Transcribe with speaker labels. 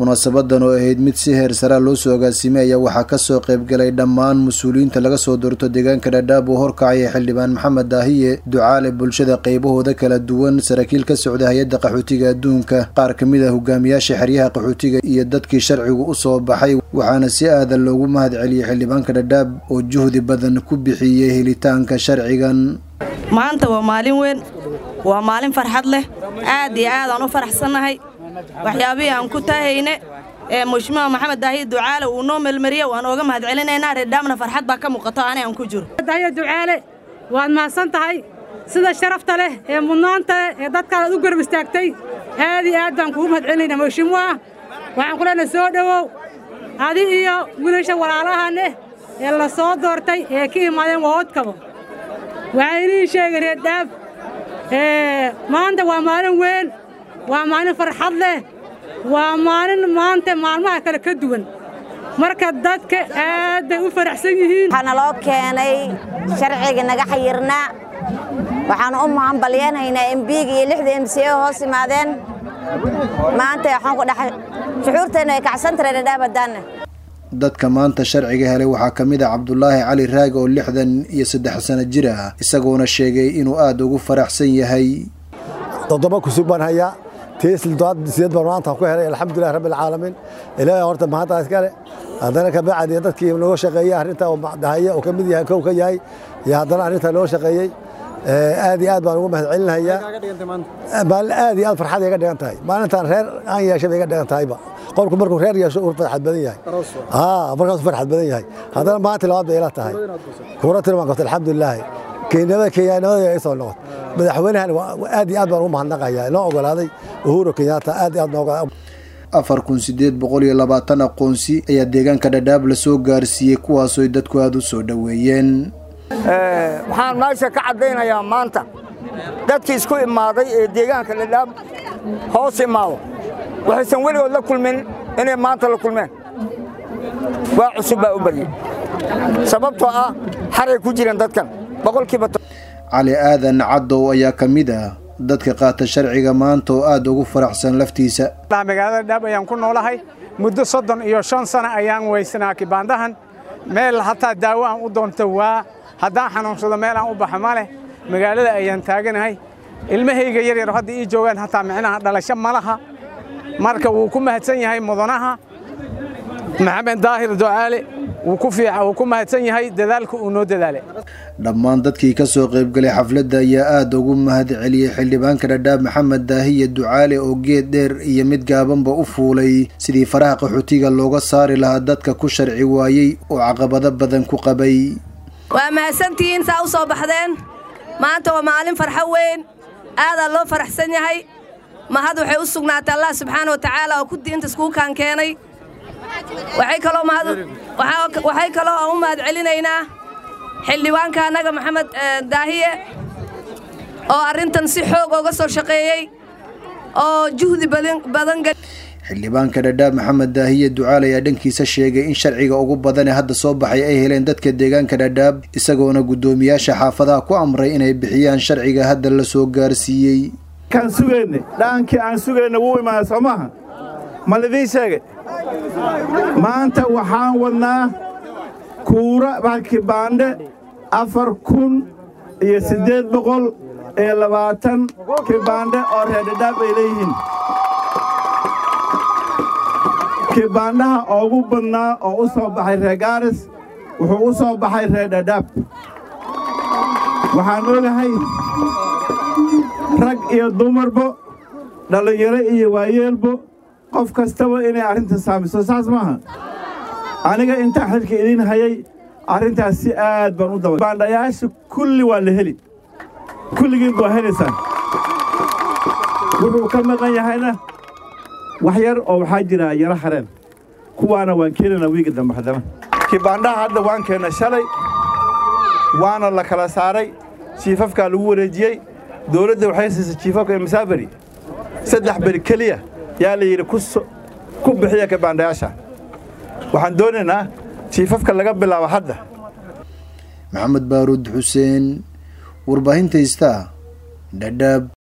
Speaker 1: munaasabadan oo ahayd mid si heer saraa loo soo agaasimay ayaa waxaa kasoo qaybgalay dhammaan mas-uuliyiinta laga soo doorto deegaanka dhadhaab oo horkacaya xildhibaan maxamed daahiye ducaale bulshada qaybahooda kala duwan saraakiil ka socda hay-adda qaxootiga adduunka qaar ka mid a hogaamiyaasha xeryaha qaxootiga iyo dadkii sharcigu u soo baxay waxaana si aadan loogu mahad celiyey xildhibaanka dhadhaab oo juhdi badan ku bixiyey helitaanka sharcigan
Speaker 2: maanta waa maalin weyn waa maalin farxad leh aad iyo aadaan u faraxsannahay waxyaabihii aan ku taahayne ee mushmuha maxamed daahiye ducaale uu noo melmariye waan ooga mahad celinaynaa reerdhaamna farxad baa ka muuqato ani aan ku jiro
Speaker 3: daahiye ducaale waad mahadsan tahay sida sharafta leh ee mudnaanta leh ee dadkaadaad u garab istaagtay aad iyo aad baan kugu mahad celinaynaa mushmuha waxaan ku leenahay soo dhowow adi iyo wiilasha walaalahaneh ee la soo doortay ee ka imaadeen waodkaba waxaa inii sheegay reerdhaab maanta waa maalin weyn waa maalin farxad leh waa maalin maanta maalmaha kale ka duwan marka dadka aad bay u faraxsan yihiin
Speaker 4: waxaa naloo keenay sharciga naga xayirnaa waxaan u hambalyeenhaynaa embiga iyo lixda m c o hoos imaadeen maanta waxaan ku dhaxay shucuurteenna ay kacsan tahay dhadhaab haddaanna
Speaker 1: dadka maanta sharciga helay waxaa ka mid ah cabdulaahi cali raag oo lixdan iyo saddex sano jir ah isagoona sheegay inuu aada ugu faraxsan yahay
Speaker 5: toddoba kusug baan hayaa tiisideed baan maanta ku helay alxamdulilah rabbi alcaalamiin ilaahay horta mahaddaa iskale haddana kabacdi dadkii noo shaqeeyey arrinta dahaye oo ka mid yahay kow ka yahay iyo haddana arrinta noo shaqeeyey aad iyo aad baan ugu mahad celinayaa maalin aad iyo aad farxad iga dhigan tahay maalintaan reer aan yeeshay bay iga dhigan tahayba qofku markuu reer yeesho uu farxad badan yahay markaasuu farxad badan yahay haddana maanta labaad bay ila tahay kuura tiri baan qabtay alxamdulilaahi keenyada keenyanimada ay soo noqotay madaxweynahan aad iyo aad baan ugu mahadnaqayaa inoo ogolaaday uhuru kenyaata aad iyo aad noo ogolaaday
Speaker 1: afar kun sideed boqol iyo labaatan aqoonsi ayaa deegaanka dhadhaab la soo gaarsiiyey kuwaasoo dadku aada u soo dhoweeyeen
Speaker 6: waxaan meesha ka caddaynayaa maanta dadkii isku imaaday ee deegaanka dhadhaab hoos imaado waxaysan weligood la kulmin inay maanta la kulmeen waa cusub baa u baryey sababtoo ah xaray ku jireen dadkan boqolkiiba
Speaker 1: cali aadan caddow ayaa ka mid ah dadka qaata sharciga maanta oo aad ugu faraxsan laftiisa
Speaker 7: magaalada dhaab ayaan ku noolahay muddo soddon iyo shan sano ayaan weysanaa kibaandahan meel hataa daawo aan u doonto waa haddaan xanuunsado meel aan u baxa ma leh magaalada ayaan taaganahay ilmahayga yaryar hadda ii joogaan hataa micnaha dhalasho ma laha marka wuu ku mahadsan yahay mudanaha maxamed daahir ducaale wuu ku mahadsan yahay dadaalka uu noo dadaalay
Speaker 1: dhammaan dadkii ka soo qaybgalay xafladda ayaa aada ugu mahad celiyey xildhibaanka dhadhaab maxamed daahiye ducaale oo geed dheer iyo mid gaabanba u fuulay sidii faraha qaxootiga looga saari lahaa dadka ku sharci waayey oo caqabado badan ku qabay
Speaker 2: waa mahadsantihiin saa u soo baxdeen maanta waa maalin farxo weyn aadaa loo faraxsan yahay mahad waxay u sugnaatay allah subxaana wa tacaala oo ku diinta iskuukaan keenay waxay kaloo aan u mahad celinaynaa xildhibaanka annaga maxamed daahiye oo arrintan si xoog ooga soo shaqeeyey oo juhdi badan
Speaker 1: xildhibaanka dhadhaab maxamed daahiye ducaal ayaa dhankiisa sheegay in sharciga ugu badanee hadda soo baxay ay heleen dadka deegaanka dhadhaab isagoona guddoomiyaasha xaafadaha ku amray inay bixiyaan sharciga hadda la soo gaarsiiyey
Speaker 8: kaan sugayne dhaankii aan sugayna wuu imaada soo maaha ma lidiin sheegay maanta waxaan wadnaa kuura kibaandhe afar kun iyo siddeed boqol iyo labaatan kibaandhe oo reerdhadhaab ay leeyihiin kibaandhaha oogu badnaa oo u soo baxay reer gaaris wuxuu u soo baxay reer dhadhaab waxaan ogahay rag iyo dumarbo dhallinyaro iyo waayeelbo qof kastaba inay arrinta saamiso saas maaha aniga intaan xilka idiin hayay arrintaas si aad baan u daba baandhayaasha kulli waa la heli kulligiin waa helaysaan wuxuu ka maqan yahayna wax yar oo waxaa jira yaro hareen kuwaana waan keenaynaa wiiga dambe haddana kibaandhaha hadda waan keennay shalay waana la kala saaray jiifafkaa lagu wareejiyey dowladda waxay siisay jiifafka masaaberi saddex beri keliya yaa la yidhi ku bixiya kibaandhayaasha waxaan doonaynaa jiifafka laga bilaabo hadda
Speaker 1: maxamed baaruud xuseen warbaahinta istaa dhadhaab